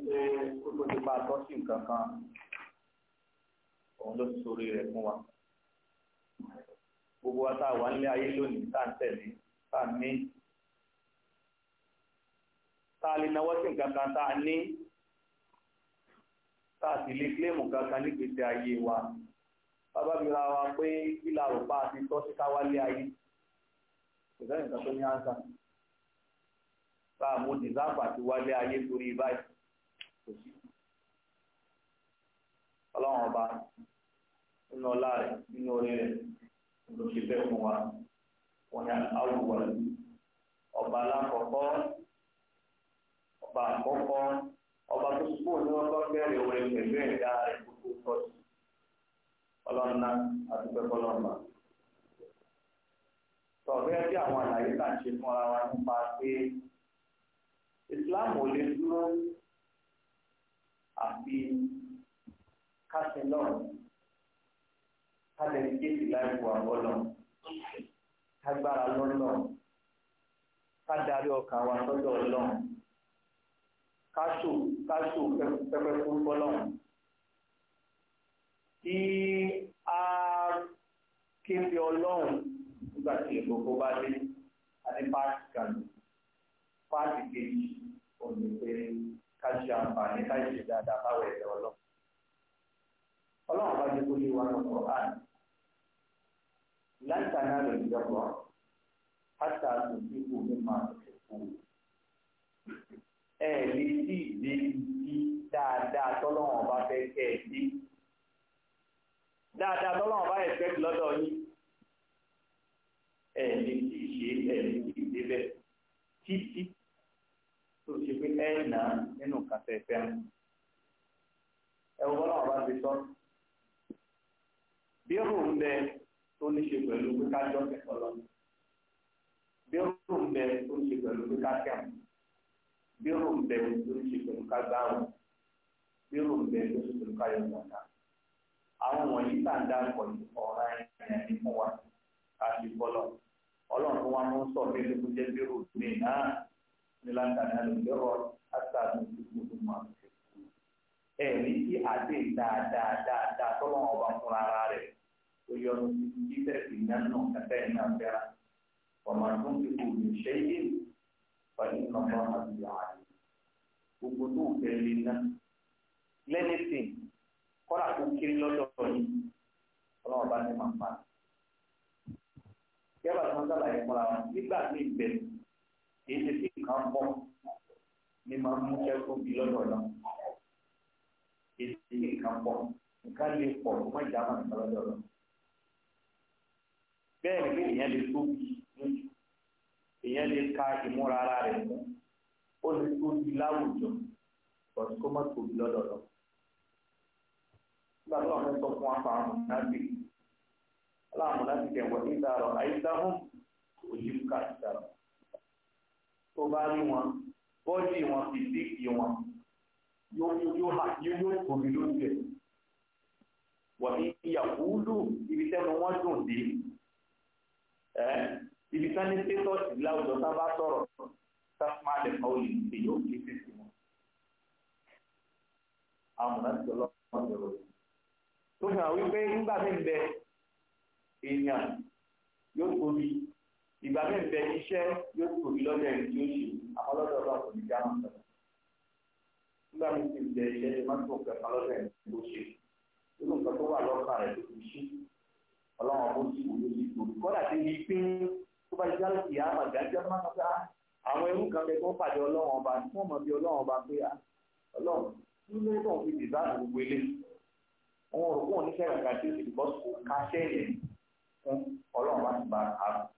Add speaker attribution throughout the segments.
Speaker 1: pé kó tó ti bá a tọ́ sí nǹkan kan òun ló ti sórí rẹ̀ fún wa gbogbo wa tá a wà nílé ayé lónìí tá à ń tẹ̀lé tá a ní tá a lè náwó sí nǹkan kan tá a ní tá a sì lè kílèmù kankan nígbèsè ayé wa bàbá mi ra wa pé kí la rò pa àti tọ́ sí ká wálé ayé kò sẹ́yìn nǹkan tó ní ánsà tá a mú dìsáàbù àti wálé ayé torí báyìí kò sí ọlọ́run ọba nínú ọlá rẹ̀ nínú orí rẹ̀ ló ṣe bẹ́ẹ̀ fún wa wọn ni àwùwọ̀ ọba alákọ̀ọ́kọ́ ọba àkọ́kọ́ ọba tó sùpò ní wọn bá bẹ̀rẹ̀ orin pẹ̀lú ẹ̀dá rẹ̀ gbogbo tọ́jú ọlọ́nà àdúgbò ọlọ́mà. sọ̀rọ̀ bí àwọn àlàyé tá à ń ṣe fúnra wa nípa pé Islam ò lè dúró àfi kásìn náà kálẹ̀ kéèkì láì wà bọ́lọ̀ kágbára lọ́nà kádarí ọkàn wa sọ́dọ̀ ọlọ́run káṣù káṣù pẹpẹ fún bọ́lọ̀ kí a kéde ọlọ́run nígbà tí ìgbòho bá dé àní páàkì kan páàkì kejì òní pé ká ṣe àǹfààní ká ṣe dáadáa báwo ẹ̀dẹ̀ ọlọ́run ọlọ́run bá dé kó lé wa lọ́kọ̀ọ́ àná lan tanalu al-birra hatta tunfiqu mimma tuhibbun. ẹ lè sí ìdí tí dáadáa tọ́lọ́wọ́n bá fẹ́ kẹ́ ẹ sí. dáadáa tọ́lọ́wọ́n bá yẹ fẹ́ lọ́dọ̀ yín. ẹ lè sí ìṣe ẹ lè sí ìdí bẹ́ẹ̀ títí tó ṣe pé ẹ nà nínú kàtẹ́ fẹ́ràn. ẹ wọ́n náà bá ti sọ. bí ó ń bẹ tó ní ṣe pẹ̀lú pé ká jọ́ kẹ̀kọ́ lọ. Bí ó ń bẹ tó ní ṣe pẹ̀lú pé ká kẹ̀wọ̀n. Bí ó ń bẹ tó ní ṣe pẹ̀lú ká gbáwọ̀. Bí ó ń bẹ tó ní ṣe pẹ̀lú ká yọ ìgbọ̀nà. Àwọn wọ̀nyí tá à ń dárúkọ ní ọ̀rá ẹ̀yìn ní fún wa ká fi bọ́lọ̀. Ọlọ́run tó wá mú sọ pé ló jẹ́ bí rò ní náà ní láǹtàní àlùbẹ́rọ̀ àtàlù gbogbo máa ń fi. Ẹ̀rí tí àdé dáadáa dáadáa tọ́lọ́ ọba fúnra rẹ̀ ويوم في نانو كتائنا فيها وما تنفقوا من شيء فإن الله به عليم gbogbo tó ń fẹ́ lé ná lẹ́nìtìn kọ́ra kó kiri lọ́dọ̀ yìí ọlọ́run bá ní máa pa. Yẹ́bà tí wọ́n sàlàyé fúnra wọn nígbà tí ìbẹ̀ kìí ṣe fi nǹkan pọ̀ ní máa ń mú ẹkún bí lọ́dọ̀ náà. Kìí ṣe fi nǹkan pọ̀ nǹkan lè pọ̀ kó má jà máa nǹkan lọ́dọ̀ náà bẹ́ẹ̀ ni pé èèyàn lè tóbi lójú èèyàn lè ka ìmúra ara rẹ̀ mú ó lè tóbi láwùjọ bọ̀dù kó má tóbi lọ́dọ̀ lọ. nígbà tó wọn fẹ́ sọ fún apá àwọn mọ̀nàbí aláwọn mọ̀nàbí kẹ̀ wọ́n ní ìdárọ̀ àyíkáhùn òjì ká ìdárọ̀. tó bá rí wọn bọ́ọ̀dì wọn fìdíkì wọn yóò yóò yóò tóbi lójú ẹ̀. wọ́n ní ìyàwó lù ibi tẹ́nu wọn dùn dé ibi ká ní sétọ́ọ̀sì láwùjọ tá a bá sọ̀rọ̀ sáfúnmá lè kọ́ òye ìpè yóò kí sí sí wọn. àwọn ọ̀nà ti ọlọ́run ọ̀rọ̀ rẹ̀. tó fi hàn wípé nígbà mí ń bẹ èèyàn yóò tóbi ìgbà mí ń bẹ iṣẹ́ yóò tóbi lọ́dọ̀ ẹni tí ó ṣe àwọn lọ́dọ̀ ọlọ́run kò ní já mọ́ sọ̀rọ̀. nígbà mí ti ń bẹ iṣẹ́ tí wọ́n tó kẹ̀kọ́ lọ́dọ̀ ẹni tí ó ṣe. nínú nǹkan tó wà lọ́kàn rẹ̀ tó fi ṣí ọlọ́run ọmọ sì wúlò sí ìgbòho kọ́dà tí ní pín tó bá jẹ́ àlùkì àmà gájọ́ máa ń sọ àwọn ẹrú kan bẹ tó pàdé ọlọ́run ọba tí wọ́n mọ̀ bí ọlọ́run ọba pé ọlọ́run nínú tó ń fi dìzáàbù gbogbo ilé wọn rò wọn oníṣẹ́ ìrìnkà tí ó sì bọ́ sí káṣẹ́ yẹn fún ọlọ́run bá ti bá a rò.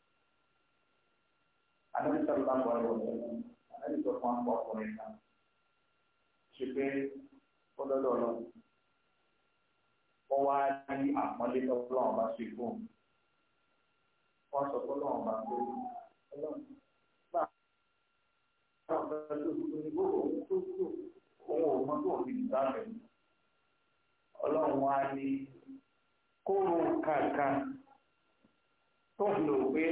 Speaker 1: anábì sọ̀rọ̀ bá wọlé wọlé anábì sọ fún akọ ọkùnrin kan ṣe pé ó dọ́dọ̀ ọlọ́run wọ́n wá ní àpọ́nlé tọ́lọ́run bá ṣe fún un wọ́n sọ tọ́lọ́run bá pé ọlọ́run bá àwọn ọ̀gá tó tó ní bó òun tó tó òun ò mọ tó òun fi dìbò àfẹ́ ọlọ́run wá ní kóró kankan tó ń lò pé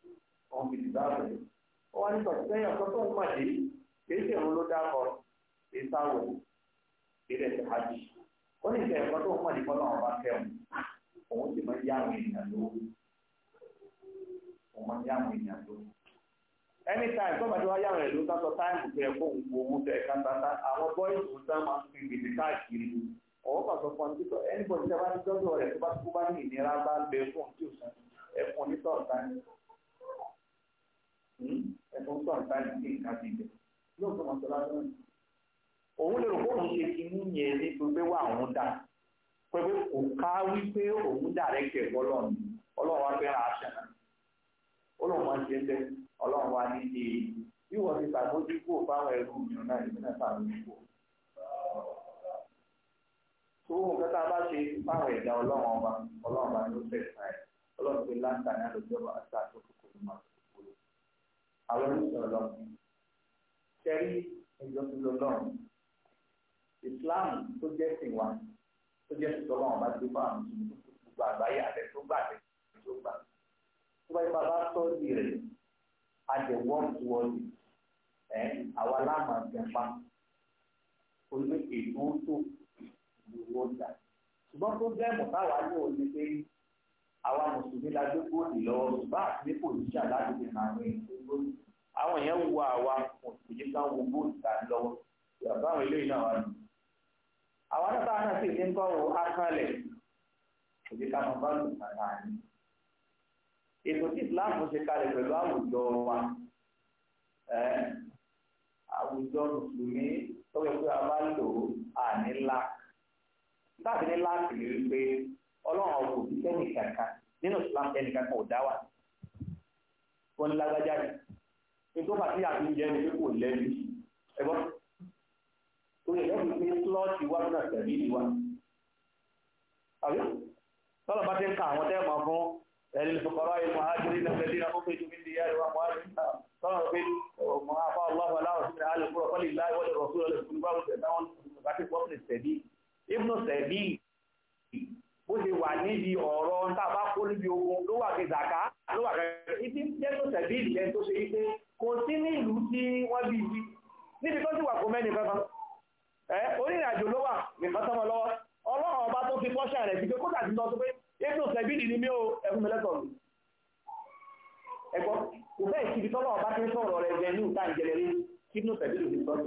Speaker 1: òun fi dìbò àfẹ́ wọ́n wá ní sọ̀tún sẹ́yìn ọ̀kan tó ń pàdé kì í ṣe òun ló dákọ̀ ìsáwọ̀ ìrẹ̀ ti hajj ó ní ìṣe ẹ̀kọ́ tó ń mọ̀ ní kọ́lọ́ ọba kẹwọn òun sì máa ń yá àwọn èèyàn lówó òun máa ń yá àwọn èèyàn lówó anytime tó bá ti wá yá àwọn èèyàn lówó sásọ táìmù tó yẹ kó òun owó tẹ ẹ̀ka tata àwọn bọ́ìsì tó sá máa ń fi gbèsè káàkiri ọwọ́ pàṣẹ fún ọdún tó anybody tí a bá ti dọ́dọ̀ rẹ̀ tó bá tó bá ní ìnira bá ń bẹ fún tí ò sàn ẹ̀fọn ní sọ̀tàn ẹ̀fọn sọ̀tàn ní nǹkan ti bẹ̀ lóòótọ́ mọ̀ sọ́lá lọ́nà òun lè rò pé òun ṣe kí ní yẹn ní pé wà òun dà pé kò ká wípé òun dàrẹ́kẹ̀ ọlọ́run ọlọ́run wá fẹ́ràn àṣẹ náà ọlọ́run máa ń ṣe bẹ́ẹ̀ ọlọ́run wá ní ṣe bí wọ́n ti ṣàbójúkò fáwọn ẹrú mìíràn náà ìbí náà ṣàbójúkò. tó wọn kẹta bá ṣe fáwọn ẹ̀dá ọlọ́run ọba ọlọ́run bá ní ó fẹ́ fà ẹ̀ ọlọ́run pé láǹtà ní àlọ́jọ́ àti àtòkòkò ní máa tó kúrò. àwọn oníṣẹ́ ọlọ́run ṣẹ́rí ẹjọ́ tó lọ́lọ́run islam tó jẹ́ sìn wa tó jẹ́ sìn tọ́lọ́run bá gbé fún àwọn mùsùlùmí gbogbo àgbáyé àtẹ tó gbà àtẹ tó gbà tó bá yẹ bá bá tọ́jú rẹ̀ a jẹ work towards it ẹ̀ àwa láàmà gẹ̀fà olú ètò tó ìlú ọjà ṣùgbọ́n tó jẹ́ mọ̀táwá ní òní pé àwa mùsùlùmí la gbé góòlì lọ́wọ́ ṣùgbọ́n àti ní pòlíṣà láti fi hàn àwọn èèyàn góòlì àwọn èèyàn wo àwa mùsùlùmí ká wo góòlì tàbí lọ́wọ́ ìyàtọ̀ àwọn eléyìí náà wà nù àwọn náà náà sì ní kọ́ wo akánlẹ̀ òbí ká máa bá lù kàkà ní. ètò tí Islam ṣe kalẹ̀ pẹ̀lú àwùjọ wa àwùjọ mùsùlùmí tó yẹ pé a bá lò á ní ńlá láti ní láti rí i pé ọlọ́run ọkọ̀ òbí sẹ́nì kankan nínú Islam sẹ́nì kankan ò dá wà wọ́n ní lágbájá yìí nítorí pàtí àti ìjẹ́ ni pé kò lẹ́bi ẹ̀gbọ́n torí ẹ̀rọ fi pé slọ́ọ̀tì wá náà tẹ̀lé ìwà. àbí tọ́lọ̀ bá ti ń ka àwọn tẹ́ mọ̀ fún ẹ̀rí ìfọ̀kọ̀rọ̀ ìlú àájírí lẹ́gbẹ̀ẹ́ dín àwọn fèjì mílí yára wà mọ́ àrí tọ́lọ̀ pé ọmọ afá ọlọ́wọ́ aláwọ̀ sí àlè fúrọ̀ kọ́lì láì wọ́lẹ̀ rọ̀ fúrọ̀ lẹ́fún bá wọ́n tẹ̀lé àwọn bàtí pọ́pì tẹ̀lé ibnu tẹ̀lé bó ṣe wà níbi ọ̀rọ̀ tá a bá kó níbi ogun ló wà kí zaka ló wà kí ibi jẹ́nu tẹ̀lé ìlẹ́ tó ṣe wípé kò sí ní ìlú tí wọ́n bí ibi níbi tó sì wà kó mẹ́ni kankan onírìn àjò ló wà nìkan sọmọ lọ́wọ́ ọlọ́run ọba tó fi kọ́ṣẹ́ rẹ̀ sí pé kódà ti sọ pé ètò sẹ́bìlì ni mí o ẹ̀fún mi lẹ́tọ̀ọ́ mi. ẹ̀gbọ́n kò bẹ́ẹ̀ síbi tọ́lọ́ ọba ti ń sọ̀rọ̀ rẹ̀ jẹ ní ìta ìjẹlẹ̀ rí kí inú sẹ́bìlì ti sọ́ọ̀tù.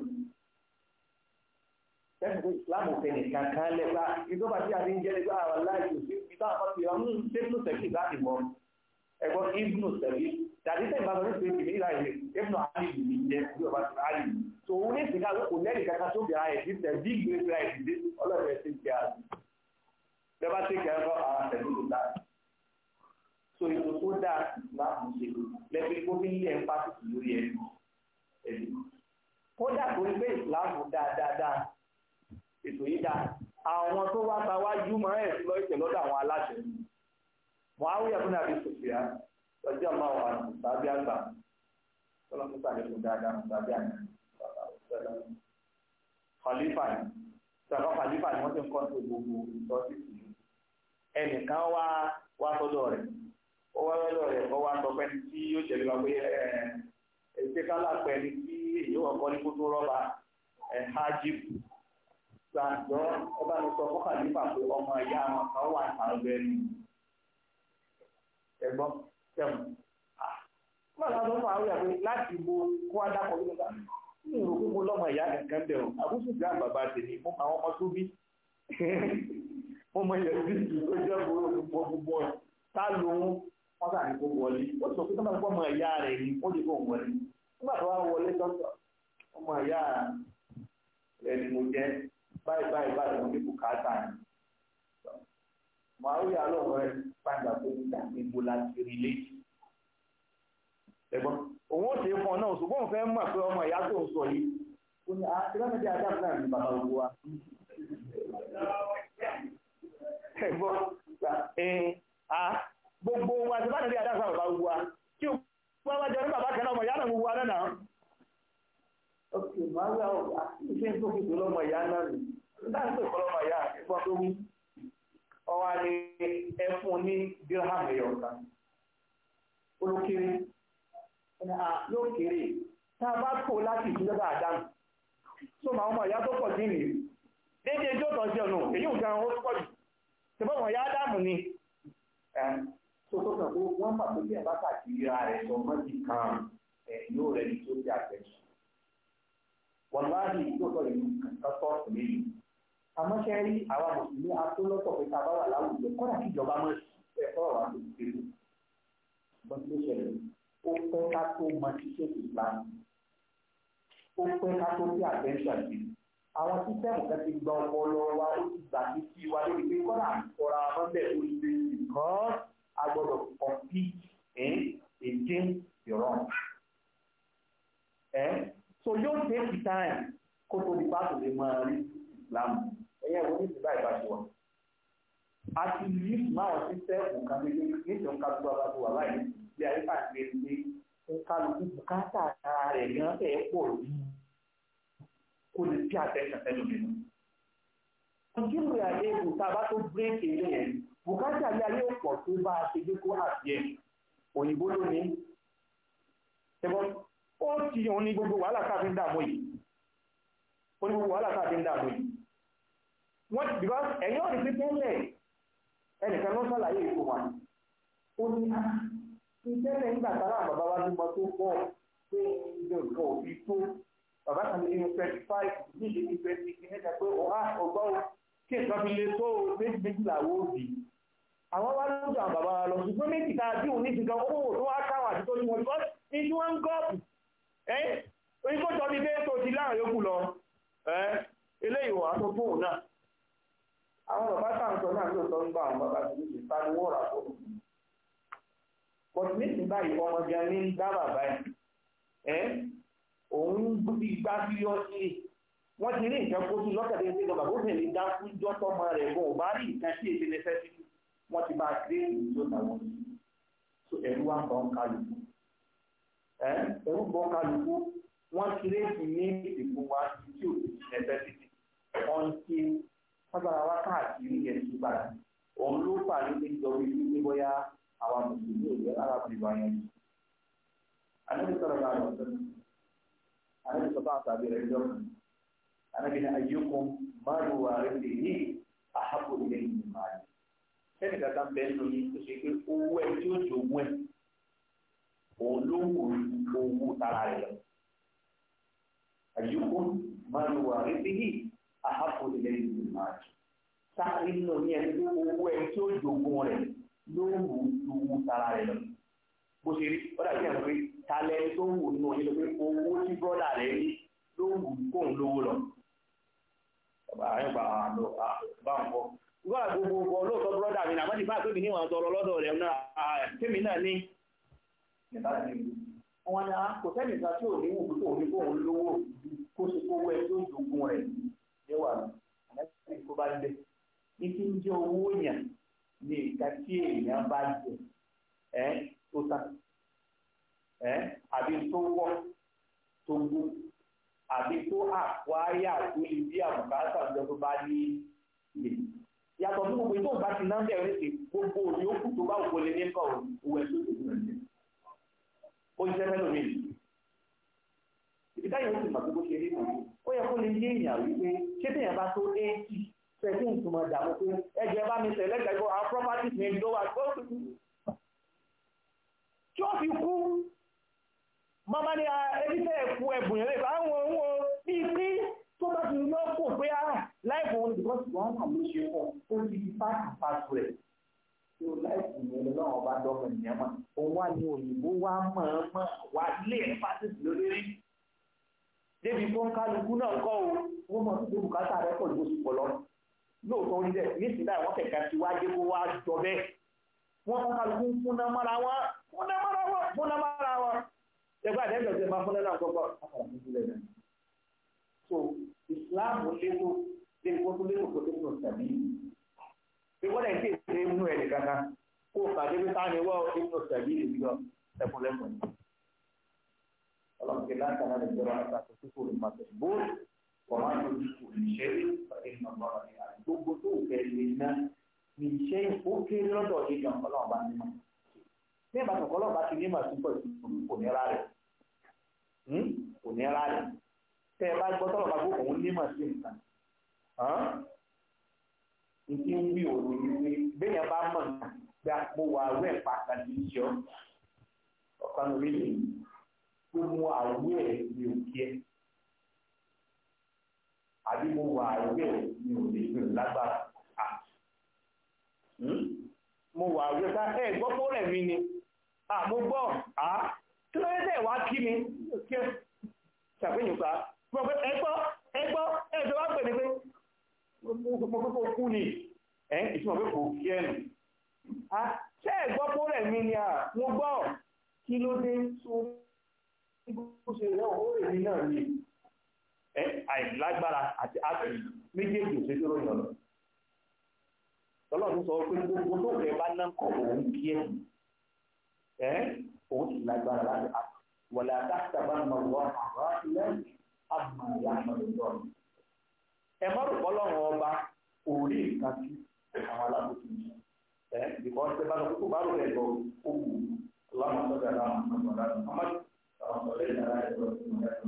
Speaker 1: sẹ́fún pé islam fẹ́ nìkan kan lẹ́gbà ìjọba tí a ti ń jẹ́ lẹ́gbà àwọn aláìsí sí ìta àpapọ̀ ìwà mú sẹ́fún sẹ́bìlì láti mọ ẹ̀gbọ́n ibnu sẹ́bìlì tàbí sẹ́yìn bá sọ ní pé ìlà ìlẹ̀ ibnu ali yìí jẹ́ bí ọba ti ali tòun ní ìsìnká kò lẹ́yìn kankan tó bẹ̀rẹ̀ ayẹ̀ títẹ̀ bí ìgbésí ayẹ̀ ti dé ọlọ́run ẹ̀ ti ń kí a sí. Bẹ́ẹ̀ tí kẹ́ ọ́ ara tẹ̀lé ló dáa. So ètò tó dáa láàmú ṣe lẹ́bí kó fi ń lé ẹ̀ńpásìtì lórí ẹ̀mí. ẹ̀mí. Kódà tó ń gbé ìsìláàmù dáadáa ètò yìí dáa. Àwọn tó wá ta wájú máa ń ẹ̀sìn lọ ìtẹ̀ lọ́dọ̀ àwọn aláṣẹ. Muawiya fún àbí sòfìà lọ́jọ́ máa wà tàbí àgbà. Tọ́lọ́mú sàlékún dáadáa tàbí àná khalifa ni sọ̀rọ̀ khalifa ni wọ́n ti ń kọ́ sí gbogbo ìtọ́sí ìlú ẹnìkan wá wá sọ́dọ̀ rẹ̀ ó wá sọ́dọ̀ rẹ̀ ó wá sọ pé tí yóò ṣẹlẹ̀ wá pé ẹ̀ ẹ̀ ṣe kálá pẹ̀ ní tí èyí wọ̀ kọ́ ní kótó rọ́bà ẹ̀ hajib gbàgbọ́ ẹ bá mi sọ fún khalifa pé ọmọ ìyá wọn kan wà àwọn ẹni ẹ̀gbọ́n tẹ̀mù ah wọ́n lọ sọ fún àwọn ìyàwó láti bo kó wá dákọ̀ nígbà ní ìrò pé mo lọ́mọ ìyá kankan bẹ̀ ọ́ àbúṣe ìjà bàbá tèmi mo mọ àwọn ọmọ tó bí mo mọ ilẹ̀ bíìsì tó jẹ́ gbogbo gbogbo ẹ̀ tá ló ń wọ́n sà ní kó wọlé ó sọ pé tó máa ń fọ́ ọmọ ìyá rẹ̀ ni ó lè kó wọlé nígbà tó wá wọlé dọ́tọ̀ ọmọ ìyá rẹ̀ ni mo jẹ́ báyìí báyìí báyìí mo ní bùkátà ni màá rí àlọ́ rẹ̀ padà pé nígbà gbogbo láti rí léjì ẹ̀gbọ́n òun ó ṣe é fún ọ náà ṣùgbọ́n òun fẹ́ mọ̀ pé ọmọ ìyá tó ń sọ yìí ó ní àtìlẹ́mẹ̀dẹ́ adáàbò náà ní bàbá gbogbo wa. ẹ̀gbọ́n gbogbo wa ti bá nílé adáàbò bàbá gbogbo wa kí o wọ́n bá jẹ́ ní bàbá kan náà ọmọ ìyá náà gbogbo wa náà. ok màá yà ó iṣẹ́ tó fi tó lọ́mọ ìyá náà nì nígbà tó kọ́ lọ́mọ ìyá ẹ̀gbọ́n tó wí ọwọ́ ni ẹ fún ní dírámù ẹ̀yọ̀ kan olókèrè yóò kéré tá a bá kó láti ìdílé bá àdáhùn tó máa ọmọ ìyá tó pọ̀ sí nìyí déédéé tó tọ́ sí ọ̀nà èyí ò gan ó pọ̀ jù ṣùgbọ́n wọn yá dáàmù ni tó tó kàn pé wọ́n mà pé bí ẹ̀ bá kàkiri ara rẹ̀ sọ mọ́ ti kan yóò rẹ̀ ní tó ti àtẹ̀sùn wọ́n wá ní ìjókòó ìlú kankan sọ́ọ̀tù méjì àmọ́ ṣe rí àwa mùsùlùmí atólọ́tọ̀ pé ká bá wà láwùjọ kọ́dà kí ìjọba mọ̀ ẹ̀kọ́ ọ̀rọ̀ àti ìṣèlú bọ́n tó ṣẹlẹ̀ ó pẹ́ ká tó mọ ṣíṣe ìsìlámù ó pẹ́ ká tó bí àtẹ́ńṣà sí àwọn sísẹ́mù kan ti gba ọpọlọ wa ó ti gbà sí sí wa lórí pé kọ́dà àkọ́ra mọ́bẹ̀ lórí pé nǹkan a gbọ́dọ̀ compete against the wrong. so yóò take time kó tó di pàtó lè máa rí ìsìlámù ẹ̀yẹ́ wo ní ìsìlá ìbáṣe wa. a ti yí máwọn sísẹ́mù kan ní nítorí ká tó wà tó wà láì bí ayé káàkiri pé ń kálukú bùkátà ara rẹ̀ gan ẹ̀ pọ̀ jù kó lè pay attention sẹ́lómi nù. Ìjíròrò ayé ìlú tá a bá tó bírèkì ilé yẹn, bùkátà ayé ayé ọ̀pọ̀ tó bá a ṣe gbé kó àti ẹ̀ òyìnbó ló ní. Ṣẹ́gbọ́n, ó ti òun ní gbogbo wàhálà káàfin dààmú yìí. Ó ní gbogbo wàhálà káàfin dààmú yìí. Wọ́n ti because ẹ̀yin ọ̀rẹ́ pé tẹ́lẹ̀ ẹnìkan ló ṣàlàyé ètò wa. Ó ní ìtẹ́lẹ̀ nígbà tára bàbá wa bímọ tó pọ̀ pé ilé nǹkan òfin tó bàbá kan ní inú twenty five ní ìdí ní twenty kí níta pé ọ̀há ọgbọ́ o kí nǹkan fi lè tó méjì méjìlá wo bì í. àwọn wá lójú àwọn bàbá wa lọ ṣùgbọ́n méjì tá a bí òun ní ìsìnkan owó tó wá káwọn àti tó ní wọn because ní tí wọ́n ń gọ́ọ̀pù ẹ́ oyin kó jọ ní pé tó ti láàrin yòókù lọ ẹ́ eléyìí wà tó fóun náà. àwọn bàbá táǹkọ náà ló sọ ń gbà àwọn bàbá tó ní ìta ni wọ́n rà fóun. bọ̀dé nísìnyí báyìí ọmọ gan ní dá bàbá ẹ̀ òun bí gbá síríọ́sì wọ́n ti rí nǹkan kó sí lọ́kàdé ní ìjọba bó fẹ̀lẹ́ dá fún jọ́tọ́ ọmọ rẹ̀ bọ̀ bá rí nǹkan sí èdè nẹ́fẹ̀sì wọ́n ti bá gbé ìlú tó tàwọn so ẹ̀rú wa ń bọ̀ ń kálukú ẹ̀rú bọ̀ ń kálukú wọ́n ti rí èsì ní ìdìbò wa tí ò ti nẹ́fẹ̀sì wọ́n ti sábàá wá káàkiri yẹn ti padà òun ló fà ní ìjọba ìlú ní bóyá àwọn mùsùlùmí ò jẹ́ arábìnrin wa yẹn. àdébí sọ̀rọ̀ bá lọ sọ́nà anabi sọ fún àtàbí rẹ jọ kan anabi ní ayyukum máàlù wà rẹ lè ní àhàbò ilé ìlú máàlù sẹ́ni kàkà ń bẹ nínú yìí tó ṣe pé owó ẹ tí ó jogún ẹ òun ló wù owó tara rẹ lọ ayyukum máàlù wà rẹ lè ní àhàbò ilé ìlú máàlù sáré nínú yẹn pé owó ẹ tí ó jogún rẹ ló wù owó tara rẹ lọ bó ṣe rí ó dàbí ẹ̀rọ pé talẹ̀ tó wù nínú yín lọ pé owó tí bọ́dà rẹ̀ ní ló wù kóun lówó lọ. bàbá yẹn bá a lọ bá ń bọ. ìgbà gbogbo ọkọ lóòótọ́ bọ́dà mi náà wọ́n ti bá pé mi ní ìwọ̀n tọrọ lọ́dọ̀ rẹ̀ náà tèmi náà ní. wọ́n ní kò sẹ́ni kan tí ò ní wù kóun ní kóun lówó kó ṣe kówó ẹ tó jogun rẹ̀ níwà àlẹ́ tó bá dé. ní kí ń jẹ́ owó yàn ní ìka tí èèyàn bá jẹ ẹ́ tó tán ẹ àbí tó wọ tó gbó àbí tó àkwáyà tó lè bí àbùkátà ọjọ́ tó bá ní ilé yàtọ̀ fún gbogbo tó bá ti náà bẹ̀rẹ̀ sí gbogbo òyìnbó tó bá wọlé ní kọ̀ owó ẹ̀ tó tó tó rẹ̀ ó ń jẹ́ mẹ́lòmí ìdí táyà ó sì mà gbogbo ṣe rí nìyí ó yẹ kó lè yé èèyàn wípé ṣé téèyàn bá tó éèkì fẹ́ẹ́ tí ìtumọ̀ dààmú pé ẹ̀jẹ̀ bá mi tẹ̀lé gbàgbọ́ àwọn properties mi ló wà tó tí ó fi kú mọ́mọ́ ní ẹbí tẹ́ ẹ̀kú ẹ̀bùn yẹn lè bá wọn wọn bíi tí tó bá ti yọ kó pé á láìpẹ́ wọn because wọn náà ló ṣe pọ̀ ó ti di pàtì pàtì rẹ̀ tí ó láìpẹ́ yẹn lọ́wọ́ bá dọ́mọ ìyẹn mọ̀ òun wà ní òyìnbó wá mọ̀ọ́mọ̀ wá lé ẹ̀ pàtì lórí débi fún kálukú náà kọ́ o wọ́n mọ̀ sí bùkátà rẹ̀ pọ̀ lóṣù pọ̀ lọ lóòótọ́ orí dẹ̀ nísìnyí báyìí wọ́n kẹ̀kẹ́ ti wá dé kó wá jọ bẹ́ẹ̀ wọ́n fún kálukú fúnná mọ́ra wọn fúnná mọ́ra wọn fúnná mọ́ra wọn ẹgbẹ́ àdẹ́gbẹ̀ ọ̀sẹ̀ máa fúnná náà kọ́kọ́ àkàrà fún sílẹ̀ náà so Islam lélo lélo kó tó lélo kó tó tó tàbí pé wọ́n dẹ̀ ń kéde inú ẹ̀ nìkan kan kó o kàdé pé táwọn ìwọ́ inú tàbí ìlú lọ ẹkùn lẹ́kùn ni ọlọ́run kí láǹkà náà lè jẹ́ wọn àti àtúntò ìmọ̀ àtẹ̀síbóòlù wọ́n máa ń lo ìṣòro ìṣẹ́rí ìmọ̀ ọ̀rọ̀ ní àdúgbò tó fẹ́ lè ná ní iṣẹ́ ó kéré lọ́dọ̀ yìí gan ọlọ́run bá nímọ̀ bí ìbá tó ọlọ́run bá ti nímọ̀ sí pọ̀ kò ní rárẹ̀ kò ní rárẹ̀ tẹ́ ẹ bá gbọ́ tọ́lọ̀ bá gbọ́ òun nímọ̀ sí nǹkan nítí ń wí òun ní wí béèyàn bá mọ̀ nǹkan bí mo wà awẹ́ pàtàkì ìṣọ́ ọ̀kan orí mi tó mú àwẹ̀ mi ò kí ẹ àbí mo wà awẹ́ mi ò lè gbèrò lágbára mo wà awẹ́ ká ẹ gbọ́ fún rẹ̀ mi ni mo gbọ́ kí ló dé tẹ̀ wá kí mi kí ẹ ṣàfihàn pa ẹgbọ́ ẹgbọ́ ẹjọ́ wá pè ní pé mo kókó kú ni ẹ̀ ìtumọ̀ pé kò kí ẹnu ṣé ẹ̀gbọ́ pó rẹ̀ mi ni à mo gbọ́ kí ló dé tó bó ṣe rẹ̀ ó rè mí náà ni ẹ̀ àìlágbára àti àti méjèèjì òṣèlú tó ròyìn ọ̀nà tọ́lọ́run sọ pé gbogbo tó fẹ́ bá náà kọ̀ òun kí ẹ̀ ẹ̀ òun sì lágbára láti àti wọ̀lá àtàkùn wọ àwọn ilẹ̀ àmà ìyá àmàlẹ́ lọ́rùn. ẹ má rò pọ́lọ́run ọba orí nǹkan tí àwọn alábòsí ń sọ. ẹ bìkọ́ ṣe bá lọ kókó bá rò rẹ̀ lọ ó wù ú ọlọ́run sọ́jà láwọn ọmọ ọ̀la ní ọmọ àwọn sọ̀rọ̀ ìdára ẹ̀ lọ sí ọ̀la ẹ̀ lọ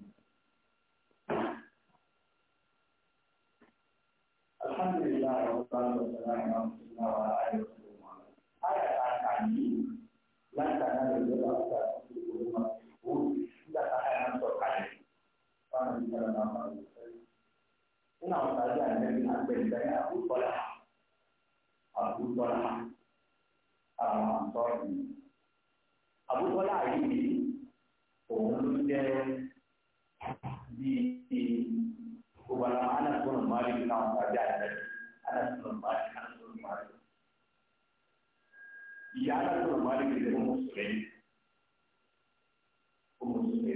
Speaker 1: Alhamdulillah, wa sallallahu alaihi wa sallam wa alihi wa sallam. Ayat ayat ini lantaran berbeda nígbà táyà náà sọ kalẹ̀ fáwọn ìṣẹ̀lẹ̀ náà máa ń sọ. nínú àwọn sáájú àìmẹ́bí náà gbé ìgbà yẹn àbútọ́lá àbútọ́lá àwọn àǹtọ́ọ̀nù. àbútọ́lá yìí òun ló jẹ́ bíi gbogbo àwọn anásùnù máàlì nínú àwọn sáájú àìmẹ́bí anásùnù máàlì anásùnù máàlì. ìyá anásùnù máàlì kìí ṣe fún mùsùlùmí mùsùlùmí.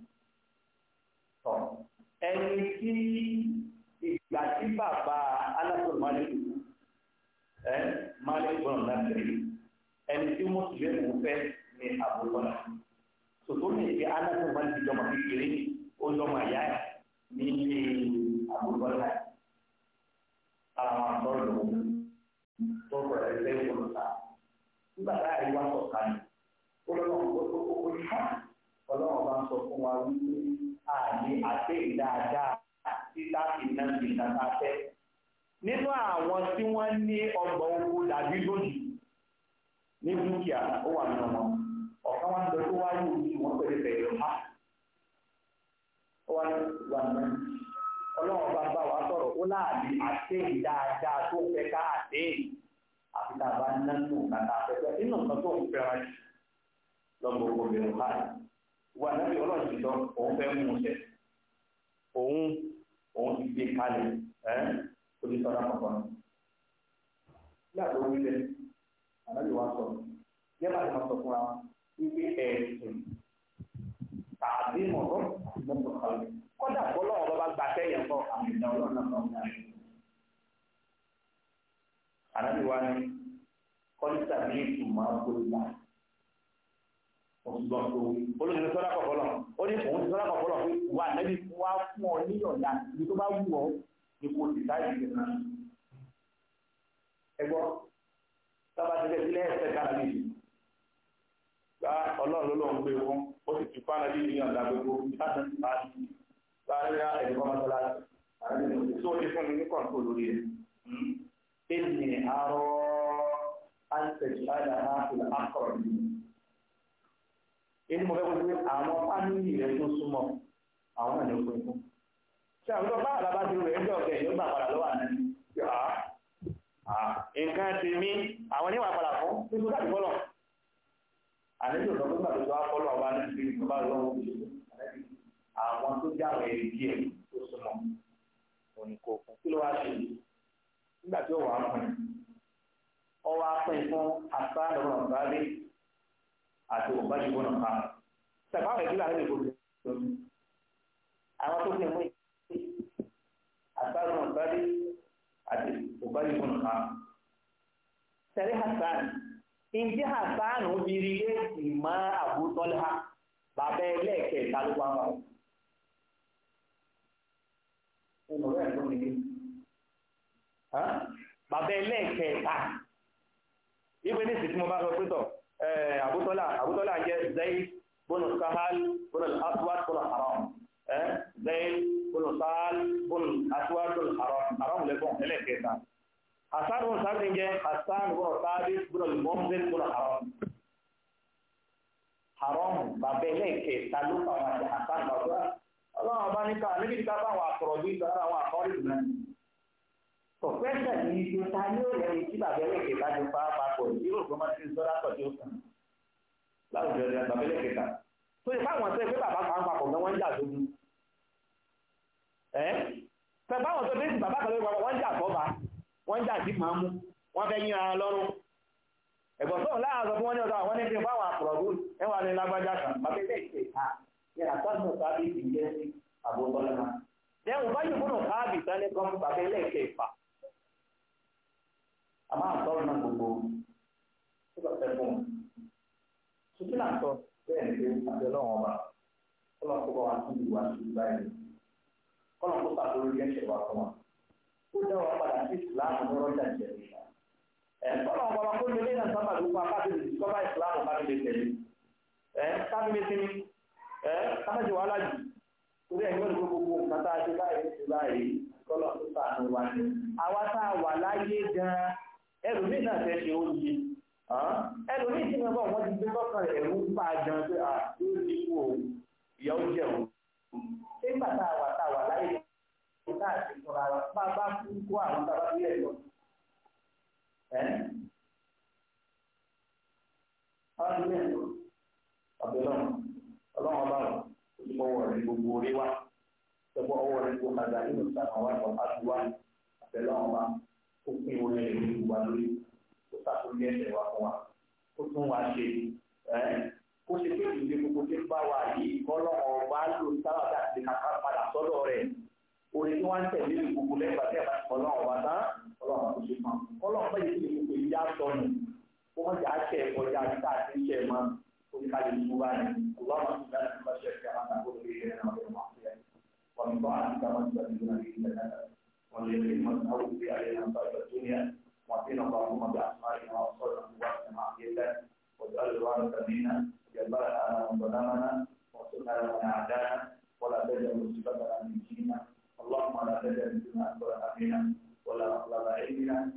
Speaker 1: Tọ́ ẹni tí ìgbà tí bàbá Anásọ̀rọ̀ Malik ẹ Malik gbọ́dọ̀ láti rí ẹni tí mùsùlùmí mú fẹ́ ní àbúrò Sòtò ní ìdí Anásọ̀rọ̀ Malik jọmọ kékeré ó jọmọ àyà ẹ̀ ní ilé àbúrò náà. Àwọn àtọ́rọ̀ lòun tó bẹ̀rẹ̀ lẹ́yìn olùta. Nígbà táyà yìí wá sọ̀kalẹ̀ ó lọ́nà ó ní ká ọlọ́run bá ń sọ fún wa wípé àní àti ìdáadáa tí láti ná sí ìdáta fẹ́. nínú àwọn tí wọ́n ní ọgbà oko dàbí lónìí ní dúkìá ó wà nínú wọn ọ̀kan wá ń lọ tó wá yóò ní wọ́n pẹ̀lú pẹ̀lú ha. ó wá ní wà ní ọlọ́run bá bá wa sọ̀rọ̀ ó láàbí àti ìdáadáa tó fẹ́ ká àti àfi tá a bá ná nù kàtà afẹ́fẹ́ nínú nǹkan tó ń fẹ́ràn lọ́gbọ̀n obìnrin báyìí wà nábì ọlọ́run ti sọ òun fẹ́ mú un ṣẹ òun òun ti gbé kalẹ̀ ẹ́ ó ti sọ̀rọ̀ àkọ́kọ́ náà nígbà tó wí lẹ̀ ànábì wa sọ yẹ bá ti máa sọ fúnra wípé ẹ̀sìn tàbí mọ̀tọ́ mọ̀tọ́ kalẹ̀ kọ́dà bọ́lá ọ̀rọ̀ bá gba sẹ́yìn kọ́ àmì ìdá ọlọ́run náà sọ fún ànábì wa ní kọ́lítà ní ìtumọ̀ àgbòlùbà ọ̀gbọ́n tó wí. olóyìn ní sọ́dá kọ̀ọ̀kọ́ lọ ó ní òun ti sọ́dá kọ̀ọ̀kọ́ lọ pé wà nẹ́bí wá fún ọ ní ọ̀dà ibi tó bá wù ọ́ ní kò sì táyì sí náà. ẹ gbọ́ sábà ti bẹ̀ sílẹ̀ ẹ̀sẹ̀ kára lè ṣe. gba ọlọ́run ló lọ́n gbé fún ó sì ti fáná bí ìyàn ọ̀dà gbogbo láti ti bá ti bá rí ẹ̀rí kọ́ mọ́tọ́lá tó ti fún mi ní kọ̀ǹtò lórí ẹ̀. ènìyàn arọ́ àǹtẹ̀jì àdàhà ìlà àkọ̀rọ̀ yìí èyí mo fẹ́ kó pé àwọn fámìlì rẹ tó súnmọ́ àwọn ènìyàn pín fún. ṣé àwọn tó bá àlábá ti rẹ̀ ẹjọ́ ọ̀gẹ̀ yóò gbà padà lọ́wọ́ àná ṣe à nǹkan ti mí àwọn oníwà padà fún nítorí láti fọ́lọ̀. àlejò lọ nígbà tó wá fọ́lọ̀ ọba ní ìpínlẹ̀ tó bá lọ́wọ́ àwọn tó jáwé ẹ̀rí díẹ̀ tó súnmọ́ òní kò fún kí ló wá ṣe nígbà tí ó wà á pín ọ wá pín fún asá lọ́wọ́ ọ̀gá àti òbájú gbọ́nà ká sàbáwọ̀ ìdílé àwọn èdè gbogbo àwọn tó ní mú àtàrùn ọ̀gbádé àti òbájú gbọ́nà ká sẹ́rí Hasan ìdí Hasan obìnrin ilé ìmọ̀ àbútọ́lá bàbá ẹlẹ́ẹ̀kẹta ló wá wọn. nínú rẹ̀ ló ní bàbá ẹlẹ́ẹ̀kẹta ìwé ní ìsìn tí mo bá sọ pé tọ̀ àbútọ́lá àbútọ́lá jẹ́ zayd bọ́nà sahal bọ́nà aswad bọ́nà haram zayd ẹ̀gbọ́n ẹlẹ́kẹta hasan bọ́ọ̀ sábẹ́ jẹ́ hasan bọ́ọ̀ sábẹ́ bọ́ọ̀ mọ́mọ́sẹ́ bọ́ọ̀ haram haram bàbá ẹlẹ́kẹta ló fà wọn àti hasan bàbá ọlọ́run ọba nípa níbi tí ká bá àwọn àkọ̀rọ̀ bí ìgbà àwọn àkọ́rí ìlú náà pọ̀fẹ́sẹ̀ ní ibi ta ní ó lẹ́yìn tí bàbá ẹlẹ́kẹta ti pa papọ̀ yóò gbọ́n máa ti ń sọ́dá pọ̀ tí ó kàn láwùjọ ẹ̀ bàbá ẹlẹ́kẹta tó yẹ fáwọn ọ̀sẹ̀ pé bàbá kan papọ̀ gan wọ́n ń jà sógun ẹ́ pẹ̀ báwọn tó dé sí bàbá kan lórí papọ̀ wọ́n ń jà sọ́ba wọ́n ń jà sí màmú wọ́n fẹ́ yín ara lọ́rùn ẹ̀gbọ́n tó láàárọ̀ fún wọn ní ọ̀dọ̀ àwọn ní fi fáwọn àpọ̀lọ́dún ẹwà ní lágbájá kan bàbá ẹlẹ́kẹta ní àtọ́nù sábì ti jẹ́ sí àbúkọ́lá náà lẹ́wọ̀n bá yìí múnà káàbì sálẹ̀ kan fún bàbá ẹlẹ́kẹ̀ẹ́fà a máa tọrọ náà gbogbo tó bá fẹ́ fún un tuntun náà sọ bẹ́ẹ̀ ni pé àbẹ̀ lọ́wọ́ ọba kọ́lọ̀ kó bá wa tún ìwà sí báyìí kọ́lọ̀ kó sàkóso yẹn ṣe wà fún wa ó dá wa padà sí ìsìláàmù ní rọ́jà jẹ́ ẹ̀ kọ́lọ̀ ọba kó lè lẹ́yìn sábà ló fún akáàtì ìsìkọ́bà ìsìláàmù bá lè tẹ̀lé ẹ̀ kábíyèsí sinmi ẹ̀ kábíyèsí wàhálà jù torí ẹ̀yìn wọ́n ní gbogbo nǹkan tá a ṣe báyìí ṣe báyìí kọ́lọ̀ tó sàánú wa ni àwa tá a wà láyé gan-an ẹlòmíì náà fẹ́ ṣe oúnjẹ ẹlòmíì tí wọ́n bọ̀ wọ́n ti gbé lọ́kàn ẹ̀rú ń pa gan pé à yóò ní kú o ìyá ó jẹ̀ o ṣé nígbà tá a wà tá a wà láyé kó tá a ṣe fúnra wa bá a bá kú kó àwọn tá a bá bí ẹ̀ lọ. àwọn ti bẹ́ẹ̀ lọ ọ̀bẹ̀lọ́run ọlọ́run ọba rẹ̀ ọwọ́ rẹ̀ gbogbo orí wa ẹgbẹ́ ọwọ́ rẹ̀ gbogbo kàdá nínú ìsàkàn wa ìwọ̀n àti wa àtẹ̀lẹ́ wọn wa ó pín orí rẹ̀ ní ìwà lórí ó sàkóso ẹsẹ̀ wa fún wa ó tún wa ṣe ẹ́ kó ṣe pé ìdílé gbogbo tí ń bá wa yìí kọ́lọ́mọ wa lò sábà bí àti kàkà padà sọ́dọ̀ rẹ̀ orí tí wọ́n ń tẹ̀lé gbogbo lẹ́gbàá tí a bá ti kọ́lọ́mọ wa tán kọ́lọ́mọ tó ṣe fún kọ́lọ́mọ bá yẹ kí gbogbo ìjà sọnù kó wọ́n jà á ṣe ọjà àti tá a ti ń ṣe mọ́ oníkàlẹ̀ ìṣúra ni اللهم صل على خشيتك ما تقول به لنا وبين معصيتك ومن طاعتك ما تبلغنا به جنتك واليقين ما تهون به علينا مصائب الدنيا واعطنا اللهم باسمائنا وابصارنا وقواتنا معصيتك واجعل الوارث منا واجعل على من ظلمنا وانصرنا على من عادانا ولا تجعل مصيبتنا من ديننا اللهم لا تجعل الدنيا اكبر همنا ولا مطلب علمنا